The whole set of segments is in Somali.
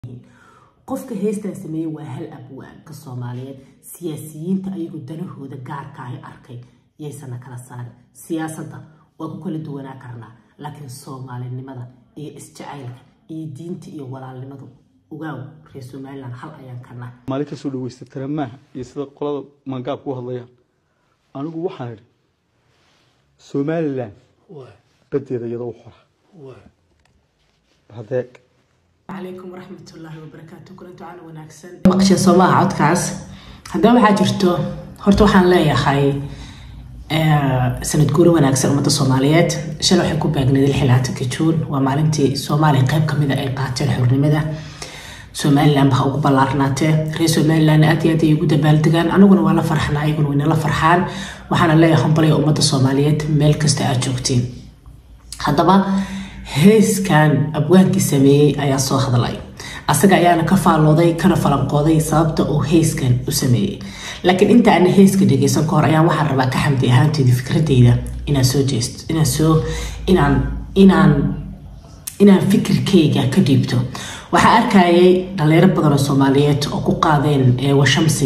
qofka heestan sameeyey waa hal abwaanka soomaaliyeed siyaasiyiinta ayagu danahooda gaarka ay arkay yaysana kala saarin siyaasadda waa ku kala duwanaa karnaa laakiin soomaalinimada iyo isjacaylka iyo diinta iyo walaalnimadu ogaaw reer somalilan hal ayaan karnaa maalin kasoo dhaweysta taramaha iyo sida qolada mangaabka u hadlayaan anigu waxaan idhi somalilan badeeda iyadoo u xora hadeeg calaykum waraxmatullaahi wabarakaatu kulanti wacan wanaagsan maqsha soomaha codkaas haddaba waxaa jirto horta waxaan leeyahay sanad guuri wanaagsan ummadda soomaaliyeed shalay waxay ku baagneed lixilaatanka juun waa maalintii soomaaliya qayb kamida ay qaateen xornimada somalilan baa ugu ballaarnaatee reer somalilan aad iyo aad ay ugu dabaaldegaan anaguna waa la farxnaa ayaguna wayna la farxaan waxaana leeyahay hambalaya ummadda soomaaliyeed meel kasta aad joogtiin haddaba heeskan abwaankii sameeyey ayaa soo hadlay asaga ayaana ka faallooday kana falanqooday sababta uu heeskan u sameeyey laakiin inta ana heeska dhegeysan ka hor ayaan waxaan rabaa ka xamdi ahaanteeda fikradeyda inaan soo jeesto inaan soo inaan inaan inaan fikirkeyga ka dhiibto waxaa arkayay dhalinyaro badan oo soomaaliyeed oo ku qaadeen washamsi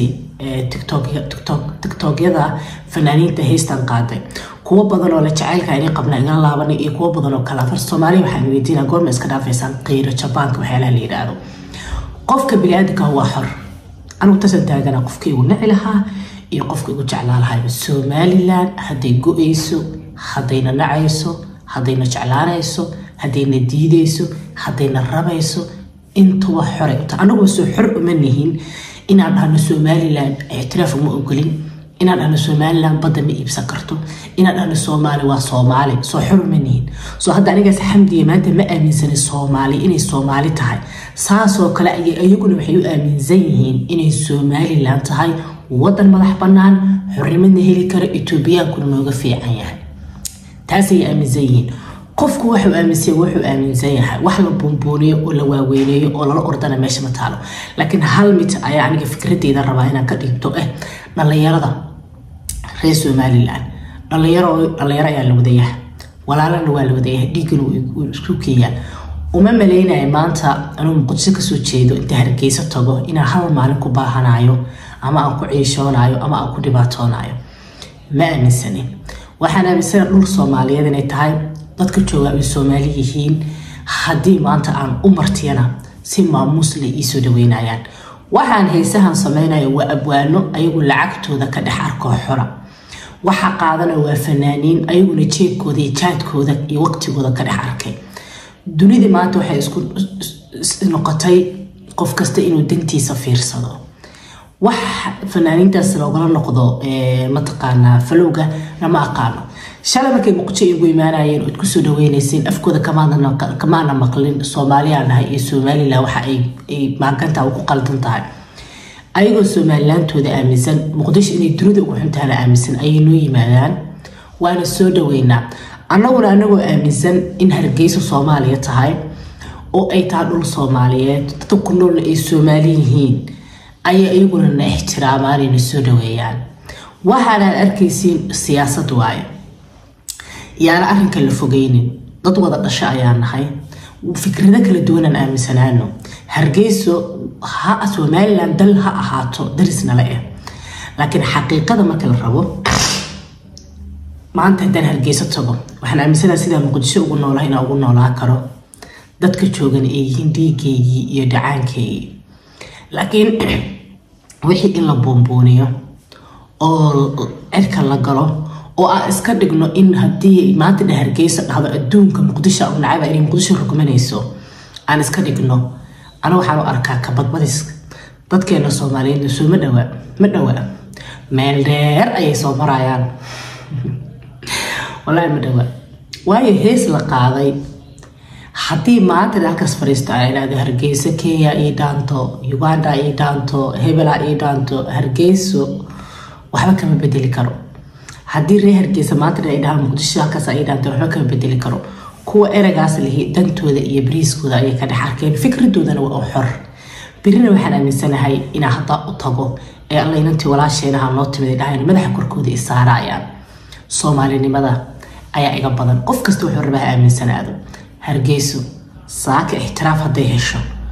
tiktokyada fanaaniinta heystan qaaday kuwo badan oo la jacaylka inay qabna iga laabanay iyo kuwo badan oo kale afar soomaaliya waxaan weydiina goorma iska dhaafaysaan qiiro jabaanka waxyaalaha la yidhaahdo qofka biniaadanka waa xor anigu tasan taagana qofka igu nici lahaa iyo qofka igu jeclaa lahayba somalilan hadday go-eyso haddayna nacayso haddayna jeclaanayso haddayna diideyso haddayna rabayso intuba xoray uta anaguba soo xor uma nihin inaan dhahno somalilan ictiraaf uma ogolin inaan dhahno somalilan badda ma iibsan karto inaan dhahno soomaali waa soomaali soo xor uma nihin soo hadda anigaas xamdiya maanta ma aaminsani soomaali inay soomaali tahay saasoo kale ayay iyaguna waxay u aaminsan yihiin inay somalilan tahay wadan madax bannaan xornimadna heli kara etoobiyaankuna nooga fiican yahay taasay aaminsan yihiin qofku wuxuu aaminsan wuxuu aaminsan yahay wax la buunbuuniyo oo la waaweyneeyo oo lala ordana meesha ma taalo laakiin hal mid ayaa aniga fikradeyda rabaa inaan ka dhiibto eh dhallinyarada reer somalilan dhalinyaro dhalinyaro ayaa la wadayaha walaalana waa la wadayaha dhiiggana uu isku keeyaa uma maleynaya maanta anuu muqdisho kasoo jeedo inta hargeyso tago inaan hal maalin ku baahanayo ama aan ku ciishoonayo ama aan ku dhibaatoonayo ma aaminsanin waxaan aaminsana dhul soomaaliyeed inay tahay dadka jooga ay soomaali yihiin haddii maanta aan u martiyana si maamuusle iisoo dhaweynayaan waxaan heesahan sameynaya waa abwaano ayagu lacagtooda ka dhex arkoo xora waxa qaadana waa fanaaniin ayaguna jeebkooda iyo jaadkooda iyo waqtigooda ka dhex arkay dunidii maanta waxay isku noqotay qof kasta inuu dantiisa fiirsado wax fanaaniintaas loogala noqdo mataqaanaa falowga lama aqaano shalay markay muqdisho igu imaanayeen ood kusoo dhaweynayseen afkooda kamaana maqlin soomaaliyaa dhahay iyo somalilan waxa ay maaganta ku qaldan tahay ayagoo somalilaantooda aaminsan muqdisho inay dunida ugu xuntaana aaminsan ayay noo yimaadaan waana soo dhaweynaa annaguna anagoo aaminsan in hargeysa soomaaliya tahay oo ay tahay dhul soomaaliyeed dadka ku noolna ay soomaali yihiin ayay ayaguna na ixtiraamaan soo dhaweeyaan waxaanaad arkaysiin siyaasad waaye yaana arrinka la fogeynin dad wada dhasho ayaa nahay fikrado kala duwanaan aaminsanaano hargeyso ha somalilan dal ha ahaato darisnala ah laakiin xaqiiqada marka la rabo maanta haddaan hargeyso tago waxaan aaminsanaha sidaa muqdisho ugu noolaha inaan ugu noolaa karo dadka joogan ay yihiin dhiigeygii iyo dhacaankeygii laakiin wixii in la buunbuuniyo oo cirka la galo oo aan iska dhigno in haddii maanta dha hargeyso dhahdo adduunka muqdisho u nacaba inay muqdisho rugmanayso aan iska dhigno ana waxaan u arkaa kabadbadis dadkeena soomaaliyeedna soo ma dhawa ma dhawa meel dheer ayay soo marayaan wallaahi ma dhawa waayo hees la qaaday haddii maanta halkaas fariisto ay idhahdo hargeyso kenya ii dhaanto uganda ii dhaanto hebela ii dhaanto hargeyso waxba kama bedeli karo haddii reer hargeysa maanta ay dhahaan muqdisho halkaas ay dhaanta waxba kama bedeli karo kuwa eragaas lihi dantooda iyo bariiskooda ayay ka dhex arkeen fikradoodana waa u xor birina waxaan aaminsanahay inaa haddaa u tago ee alla inantii walaasheenaha noo timid dhahayn madaxa korkooda i saarayaan soomaalinimada ayaa iga badan qof kasta wuxuu rabaa ha aaminsanaado hargeyso saaka ixtiraaf hadday hesho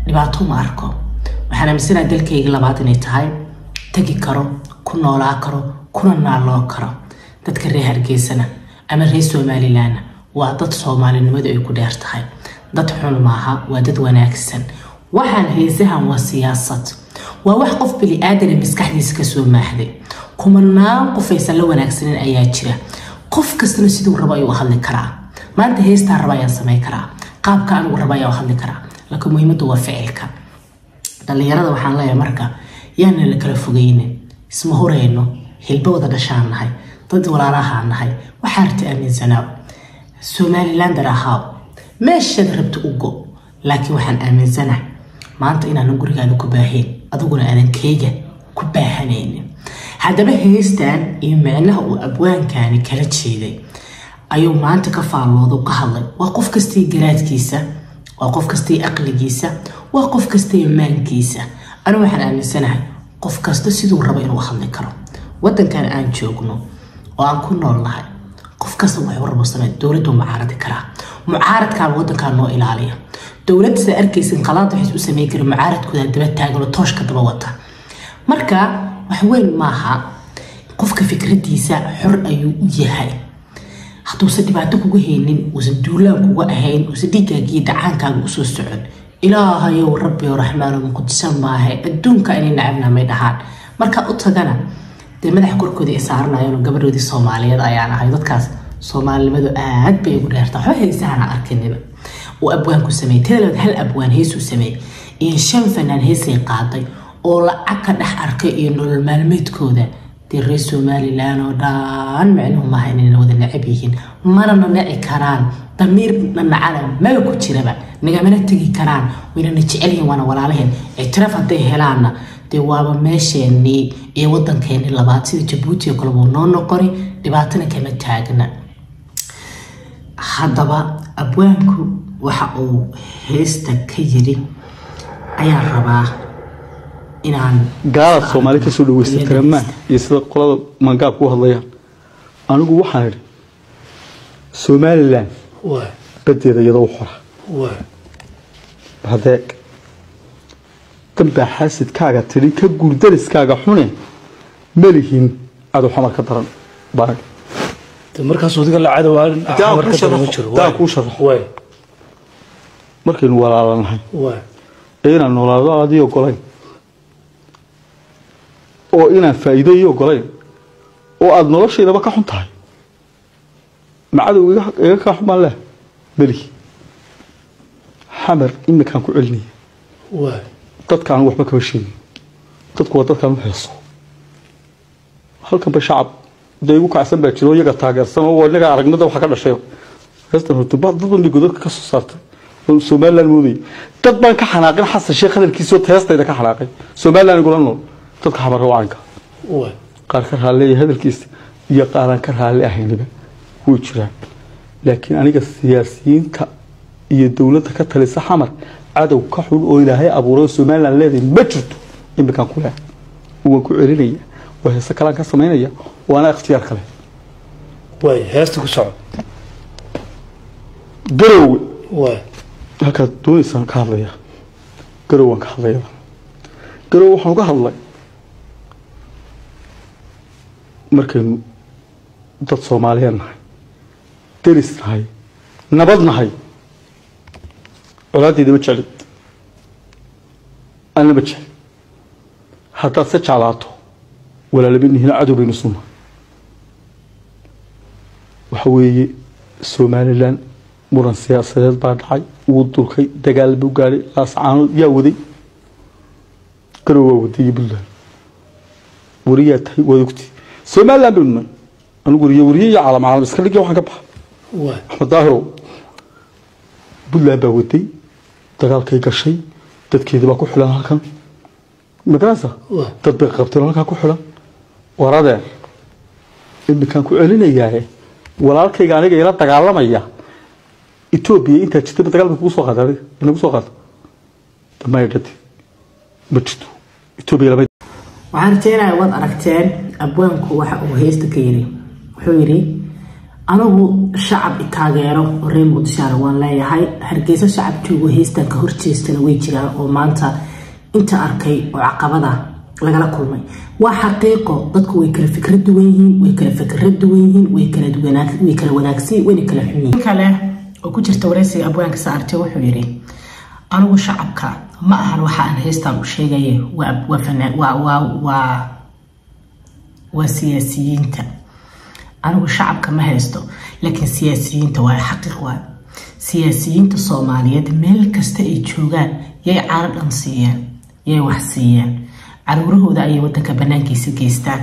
dhibaato ma arko waxaan aaminsanaha dalkayga labaad inay tahay tegi karo ku noolaa karo kuna naaloo karo dadka reer hargeysana ama reer somalilanna waa dad soomaalinimadu ay ku dheer tahay dad xun maaha waa dad wanaagsan waxaan heesahan waa siyaasad waa wax qof bili-aadana maskaxdiisa kasoo maaxday kumanaan qof aysan la wanaagsanin ayaa jira qof kastana siduu rabo ayuu hadli karaa maanta heestaa raba ayaan samey karaa qaabka anigu raba ayaan hadli karaa laakiin muhiimaddu waa ficilka dhallinyarada waxaan leeyahay marka yaana la kala fogeynin isma horeyno hilba wada dhashaan nahay dad walaalahaan nahay waxaa rta aaminsanaa somalilander ahaaw meeshaad rabta u go laakiin waxaan aaminsanahay maanta inaanan gurigaada ku baahayn adiguna aanan keyga ku baahanaynin haddaba heystan iyo micnaha uu abwaankani kala jeeday ayuu maanta ka faallooda ka hadlay waa qof kastii garaadkiisa waa qof kastii aqligiisa waa qof kastii maankiisa anigu waxaan aaminsanahay qof kasta siduu rabo inuu hadli karo wadankan aan joogno oo aan ku nool nahay qof kasta waxuu rabo samey dowladdu mucaaradi karaa mucaaradkaaba wadankan noo ilaaliya dowladda sida arkaysin qalaad waxays u sameyn karin mucaaradkooda daba taaganoo tooshka daba wata marka wax weyn maaha qofka fikradiisa xor ayuu u yahay hadduusan dhibaato kuga haynin uusan duulaan kuga ahayn uusan dhiiggaagiyo dacaankaaga usoo socon ilaahayow rabbi raxmaano muqdisa maahe adduunka inay nacabna may dhahaan marka u tagana dee madaxa korkooda ay saaranayeen gabadhoodii soomaaliyeed ayaan ahay dadkaas soomaalinimadu aad bay ugu dheerta waxba heysahana arkinina uu abwaanku sameeyey tadalaad hal abwaan heesuu sameeyey iyo shan fanaan heesay qaaday oo lacag ka dhex arkay iyo nolol maalmeedkooda dee reer somalilan oo dhan micnuhu maaha inayna wada necab yihiin manana naci karaan damiir nanacana maba ku jiraba nagamana tegi karaan waynana jecelyihin waana walaalaheen ictiraaf hadday helaanna dee waaba meesheenii iyo wadankeenii labaad sida jabuuti oo kale wuu noo noqoni dhibaatana kama taagna haddaba abwaanku waxa uu heesta ka yiri ayaan rabaa inaan gaalaad soomaali ka soo dhaweysay taramaan iyo sida qolada mangaabka u hadlayaan anigu waxaan idhi somalilan badeeda iyadoo u xora hadeeg danbaa xaasidkaaga tidhi ka guurdariskaaga xune malihin cadow xamar ka daran baag markaas adiga la cadowaan daa kuu sharaxo markaynu walaalanahay ee inaan noolaado aadii ogolayn oo inaan faa'iido ii ogolayn oo aada noloshaydaba ka xun tahay macadow iga kaa xumaan leh melihi xamar imikaan ku celinaya dadkaan waxba kama sheegin dadku waa dadkaan u heeso halkanba shacab dee igu kacsan baa jiro iyaga taageersan oo inaga aragnada waxa ka dhashay heestan horta dad ban bay godadka ka soo saartay oo somaliland moodayay dad baan ka xanaaqin xasan sheekh hadalkiisoo teestayda ka xanaaqay somaliland igula nool dadka xamarra wacanka qaar ka raalleeya hadalkiisa iyo qaaraan ka raalli ahayniba way jiraan laakiin aniga siyaasiyiinta iyo dowladda ka talisa xamar cadow ka xun oo ilaahay abuuray somaliland leedahay ma jirto imikaan ku leehay waan ku celinaya waa heese kalaan ka samaynaya waana ikhtiyaar kale heesta ku soco garowe halkaad doonaysaan ka hadlaya garow waan ka hadlaya garow waxaan uga hadlay markaynu dad soomaaliyeed nahay deris nahay nabad nahay colaadeeda ma jeclid anna ma jecel haddaad se jeclaato walaalabinihiina cadow baynu suna waxa weeye somalilan muran siyaasadeed baa dhacay wuu durkay dagaal buu gaadhay laascaanood yaa waday garow waa waday iyo puntland wariyaa tahay waad ogti somaliland baynu nahay anigu wariye wariye iyo caalam caalam iska dhigya waxaan ka baxa axmed daahirow puntland baa waday dagaalkay gashay dadkeedii baa ku xilan halkan magarasa dad bay qabteen oo halkaa ku xilan waradeen imikaan ku celinayaaye walaalkayga aniga ila dagaalamaya etoobiya intaa jirtaba dagaal bay kugu soo qaada adiga inagu soo qaada damay dhati ma jirto etoobiya lama waxaan rajeynayaa waad aragteen abwaanku waxa uu heesta ka yiri wuxuu yidhi anigu shacab taageero oo reer muqdishaana waan leeyahay hargeysa shacab joogo heystan ka horjeestana way jiraan oo maanta inta arkay oo caqabada lagala kulmay waa xaqiiqo dadku way kala fikra duwan yihiin way kala fikra duwan yihiin way kala wanaagsan wayna kala xun yihiin kale oo ku jirta wareysiga abwaanka saarte wuxuu yidhi anigu shacabka ma ahan waxa aan heystan u sheegaya waa siyaasiyiinta anigu shacabka ma haysto laakiin siyaasiyiinta waa xaqiiq waa siyaasiyiinta soomaaliyeed meel kasta ay joogaan yay caano dhan siiyeen yay wax siiyeen caruurahooda ayay wadanka banaankiisa geystaan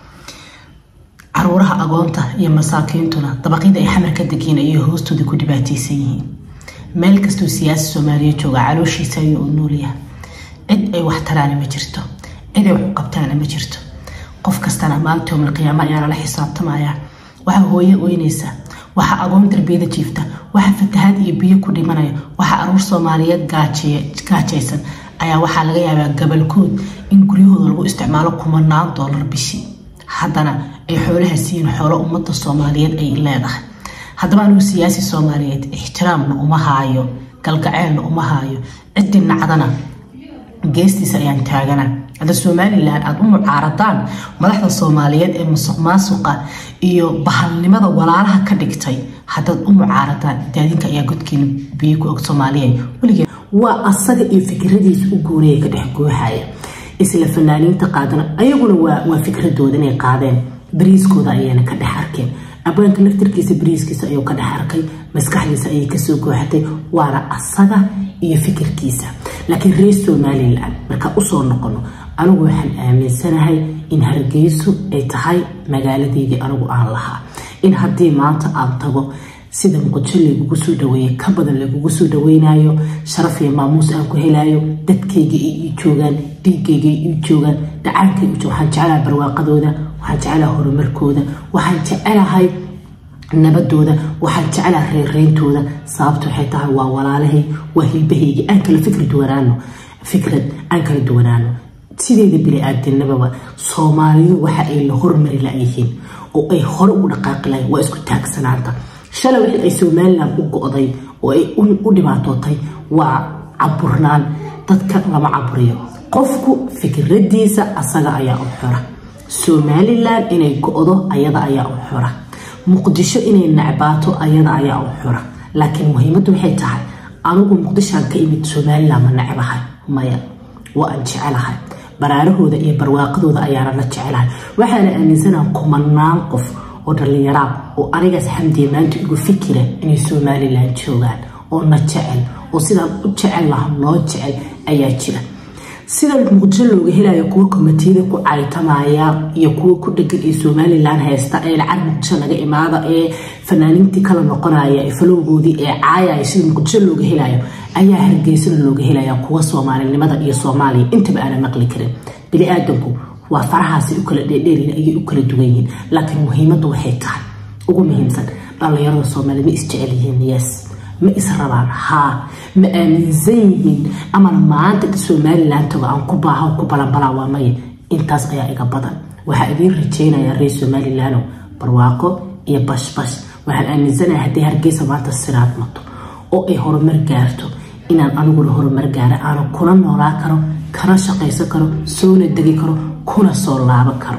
caruuraha agoonta iyo masaakiintuna dabaqyada ay xamar ka degiin ayay hoostooda ku dhibaateysan yihiin meel kastoo siyaasi soomaaliya jooga calooshiisa ayuu u noolyahay cid ay wax taraana ma jirto cid ay wax u qabtaana ma jirto qof kastana maalinta yowmalqiyaamo ayaa lala xisaabtamaya waxaa hooye oynaysa waxaa agoon darbiyada jiifta waxaa fatahaad iyo biyo ku dhimanaya waxaa aruur soomaaliyeed gaajaysan ayaa waxaa laga yaabaa gabalkood in guryahooda lagu isticmaalo kumanaan doolar bishii haddana ay xoolaha siiyiin xoolo ummadda soomaaliyeed ay leedahay haddaba anigu siyaasi soomaaliyeed ixtiraamna uma haayo galgaceelna uma haayo ciddii nacdana geestiisa ayaan taagana hadda somalilan aada u mucaaradaan madaxda soomaaliyeed ee musuq maasuqa iyo bahalnimada walaalaha ka dhigtay haddaad u mucaaradaan daadinka ayaa godkiina biyo ku og soomaaliya weligee waa asaga iyo fikradiisa u goonaya ka dhex gooxaya isla fanaaniinta qaadana ayaguna waa fikradooda inay qaadeen bariiskooda ayayna ka dhex arkeen abwaanka laftarkiisa bariiskiisa ayuu ka dhex arkay maskaxdiisa ayay kasoo gooxatay waana asaga iyo fikirkiisa laakiin reer somalilan markaa usoo noqono anigu waxaan aaminsanahay in hargeyso ay tahay magaaladeydii anigu aan lahaa in haddii maanta aan tago sida muqdisho lagugu soo dhaweeyey ka badan lagugu soo dhaweynayo sharaf iyo maamuus aan ku helayo dadkayga ay ii joogaan dhiigayga ay ii joogaan dhacaankay waxaan jecelahay barwaaqadooda waxaan jecelahay horumarkooda waxaan jecelahay nabadooda waxaan jecelaha reereyntooda sababta waxay tahay waa walaalahay waa hilbahayga aan kala fikri duwanaano fikrad aan kala duwanaano sideeda bini-aadinimaba soomaalidu waxa ay la hormari layihiin oo ay hore ugu dhaqaaqi lahayn waa isku taagsanaanta shalay wixii ay somalilan u go-day oo ay u dhibaatootay waa caburnaan dadka lama caburiyo qofku fikradiisa asaga ayaa u xora somalilan inay go-do ayada ayaa u xora muqdisho inay nacbaato ayada ayaa u xora laakiin muhiimaddu waxay tahay anigu muqdishoan ka imid somalilan ma necbahay maya waa aan jecelahay baraarahooda iyo barwaaqadooda ayaana la jecelahay waxaana aaminsanaha kumanaan qof oo dhallinyaraa oo anigaas xamdiya maanta igu fikira inay somalilan joogaan oo na jecel oo sidaan u jecel laha noo jecel ayaa jira sida muqdisho looga helayo kuwa komitiyada ku caytamaya iyo kuwa ku dhegan ee somalilan haysta ee lacag muqdisho naga imaada ee fanaaniintii kala noqonaya ee falowgoodii ee caayaya sida muqdisho looga helayo ayaa hargeysana looga helaya kuwa soomaalinimada iyo soomaaliya intaba aana maqli karin bini-aadanku waa farahaasi u kala dheerdheerin ayay u kala duwan yihiin laakiin muhiimaddu waxay tahay ugu muhiimsan dhallinyarada soomaaliya ma isjecel yihiin yes ma is rabaan haa ma aaminsan yihiin amana maanta somalilan tago aan ku baaha ku balanbalaa waa maya intaas ayaa iga badan waxaa idiin rajeynayaa reer somalilano barwaaqo iyo bashbash waxaan aaminsanahay haddii hargeysa maanta siraad mato oo ay horumar gaarto inaan aniguna horumar gaara aanan kuna noolaa karo kana shaqaysan karo soona degi karo kuna soo laaban karo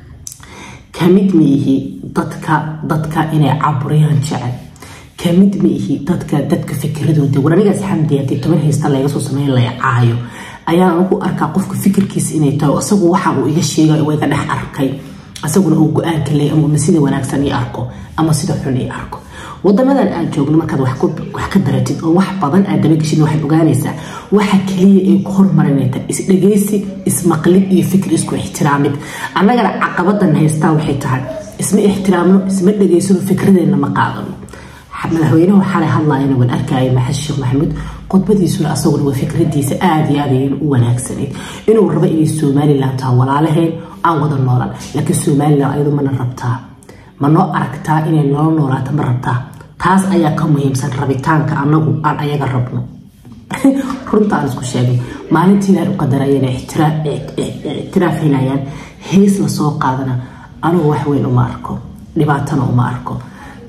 kamid ma ihi dadka dadka inay caburiyaan jecel kamid ma ihi dadka dadka fikiradooda war anigaas xamdi haddii toban haysta laga soo sameyn la caayo ayaan ugu arkaa qofka fikirkiisa inay tahay isagu waxa uu iga sheegay oo iga dhex arkay isaguna uu go-aanka leey ama sida wanaagsan ii arko ama sida xun ii arko wadamadan aad joogno markaad wax ka daratid oo wax badan aad dabageshid waxaad ogaanaysaa waxa kaliya ay ku hormarinayta isdhegeysi ismaqlid iyo fikir isku ixtiraamid annagana caqabadan haystaa waxay tahay isma ixtiraamno isma dhegeysano fikradeenna ma qaadano madaxweynuhu xalay hadlayana waan arkaya maxamed sheekh maxamuud khudbadiisuna asaguna waa fikradiisa aada iyo aad ayayna u wanaagsanayd inuu rabo inay somalilan taha walaalaheen aan wada noolan laakiin somalilan ayadu mana rabtaa ma noo aragtaa inay noo noolaato ma rabtaa taas ayaa ka muhiimsan rabitaanka anagu aan ayaga rabno runta aan isku sheegay maalintii ilahay u qadarayana ictiraaf helayaan hees lasoo qaadana anigu wax weyn uma arko dhibaatana uma arko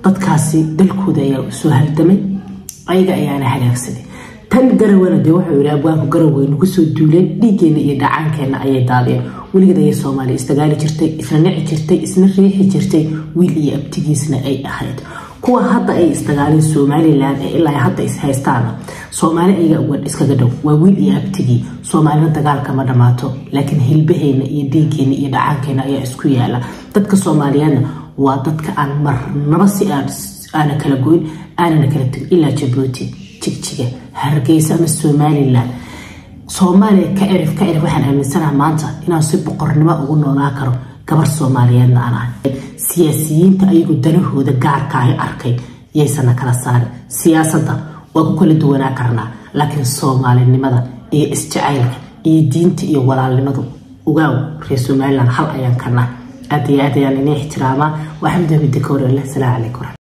dadkaasi dalkooda ayaa soo haldamay ayaga ayaana halaagsaday tan garawana dee wuxuu yidhi abwaanku garawey nagu soo duuleen dhiiggeena iyo dhacaankeenna ayay daadeen weligeed ayay soomaaliya isdagaali jirtay isla nici jirtay isna riixi jirtay wiil iyo abtigiisna ay ahayd kuwa hadda ay isdagaaleen somalilan ee ilaa hadda is haystaana soomaali ayaga uga iskaga dhow waa wiil iyo abtigii soomaalina dagaalka ma dhammaato laakiin hilbaheena iyo dhiiggeena iyo dhacaankeenna ayaa isku yaala dadka soomaaliyeedna waa dadka aan marnaba si aan aana kala goyn aanana kala tegin ilaa jabuuti jigjiga hargeysa ama somalilan soomaaliya ka erif ka erif waxaan aaminsanaha maanta inaan si boqornimo ugu noolaa karo gabar soomaaliyeedna aan ahay siyaasiyiinta ayagu danahooda gaarkaahi arkay yaysana kala saarin siyaasadda waa ku kala duwanaa karnaa laakiin soomaalinimada iyo isjacaylka iyo diinta iyo walaalnimadu ogaaw reer somalilan hal ayaan kana aad iyo aad ayaan ini ixtiraamaa waa xamdi midda ka hore leh salaamu calaykum